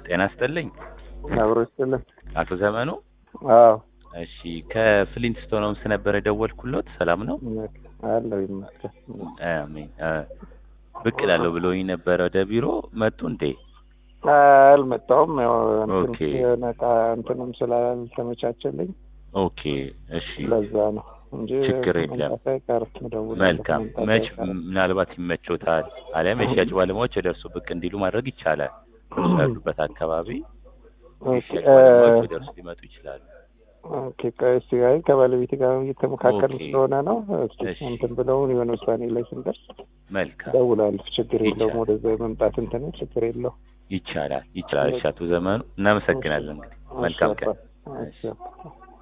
ጤና ይስጥልኝ አብሮ ይስጥልን። አቶ ዘመኑ። አዎ እሺ ከፍሊንትስቶን ሆምስ ነበር የደወልኩሎት። ሰላም ነው? አለው ይመስገን። አሜን። አ፣ ብቅ እላለሁ ብሎኝ ነበረ ወደ ቢሮ መጡ እንዴ? አልመጣሁም። ያው እንትን ኦኬ። የሆነ ዕቃ እንትንም ስላልተመቻቸልኝ ኦኬ እሺ ለዛ ነው እንጂ ችግር የለም። መምጣት አይቀርም። እደውላለሁ። መልካም መምጣት መች አይቀርም። ምናልባት ይመቾታል አሊያም የሽያጭ ባለሙያዎች ወደ እርሱ ብቅ እንዲሉ ማድረግ ይቻላል። እርሱ ያሉበት አካባቢ ኦኬ፣ የሽያጭ ባለሙያዎች ወደ እርሱ ሊመጡ ይችላሉ። ኦኬ። ቆይ እስኪ አይ ከባለቤቴ ጋር እየተመካከልን ኦኬ። ስለሆነ ነው። እስኪ እሺ። እንትን ብለውን የሆነ ውሳኔ ላይ ስንደርስ መልካም እደውላለሁ። ችግር የለውም። ይቻላል። ወደዛ የመምጣት እንትን ችግር የለውም። ይቻላል ይቻላል። እሺ አቶ ዘመኑ እናመሰግናለን። እንግዲህ መልካም ቀን። እሺ፣ አባ። እሺ፣ አባ።